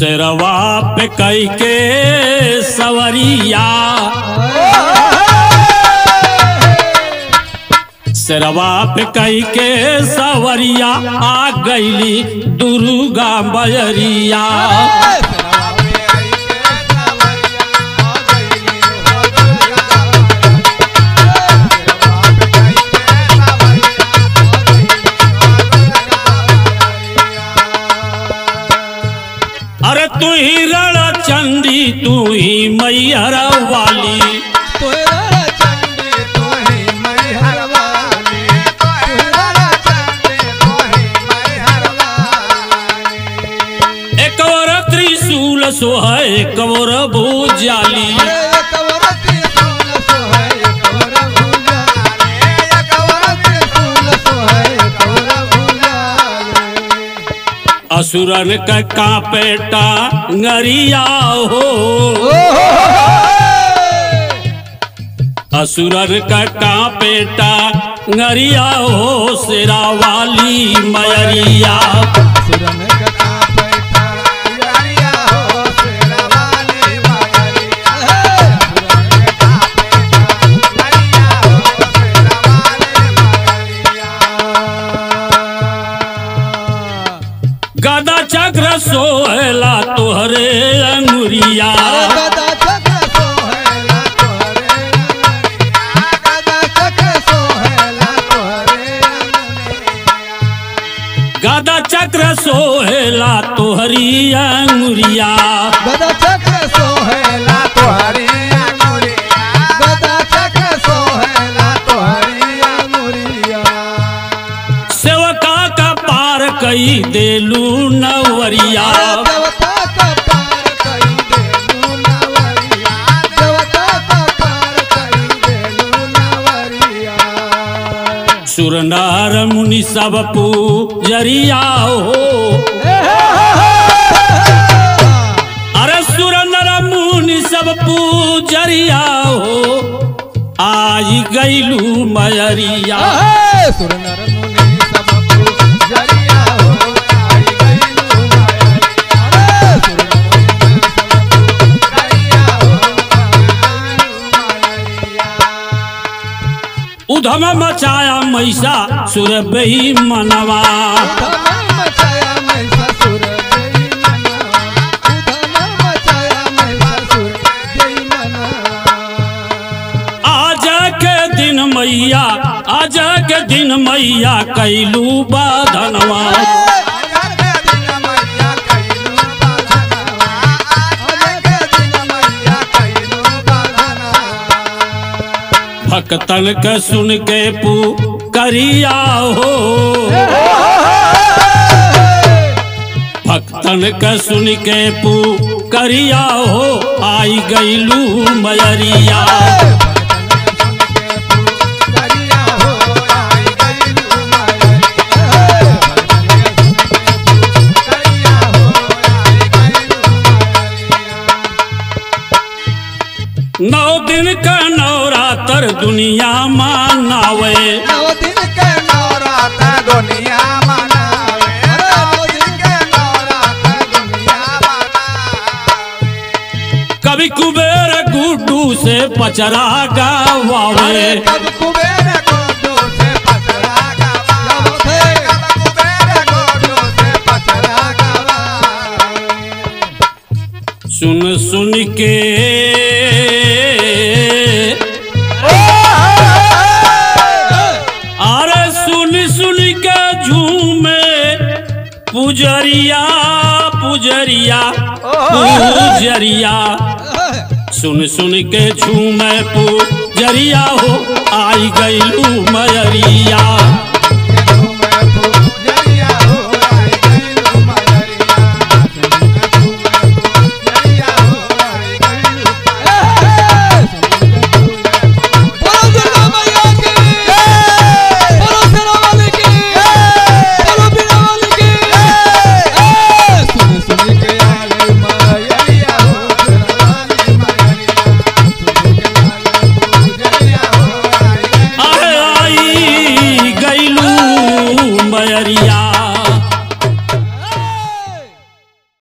सिरवा पे कई के सवरिया सिरवा पे कई के सवरिया आ गईली दुर्गा बजरिया अरे तू ही रण चंडी तू ही मैहर वाली एक और त्रिशूल सोह एक और भूजाली असुरन का कापेटा ngariya हो असुरन का कापेटा ngariya हो सिरा वाली मयरिया गदा चक्र सोहला तोहरे अंगुरिया गदा चक्र सोहला तोहरी अंगुरिया गदा चक्र सोहेला तोहरी अंगुरिया गदा चक्र सोहेला तोहरी अंगुरिया सेवका का पार कई देलू नवरिया देवता का पार कई देलू नवरिया देवता का पार कई देलू नवरिया सुरनार मुनि सब पूजरिया हो अरे सुरनर मुनि सब पूजरिया हो आई गईलू मयरिया सुरनर मुनि सब जरिया हो आई गईलू माया सुरनर मुनि सब जरिया हो आई गईलू माया उधम मचाया मैसा सुर बही मनवा धमा मचाया मैं ससुर जय मना धमा मचाया मैं ससुर जय मना आज के दिन मैया आज के दिन मैया कैलू बाधनवा भक्तन के सुन के पू करिया हो भक्तन के सुन के पू करिया हो आई गईलू मयरिया नौ दिन का नवरात्र दुनिया मानावे दुनिया मनावे नौ दिन के नवरात्र दुनिया मनावे कभी कुबेर गुड्डू से पचरा गावे कब कुबेर गोडो से पचरा गावा कब कुबेर गोडो से पचरा गावा सुन सुन के अरे सुन सुन के झूमे पुजरिया पुजरिया पुजरिया सुन सुन के झूमे पुजरिया हो आई गईलू मयरिया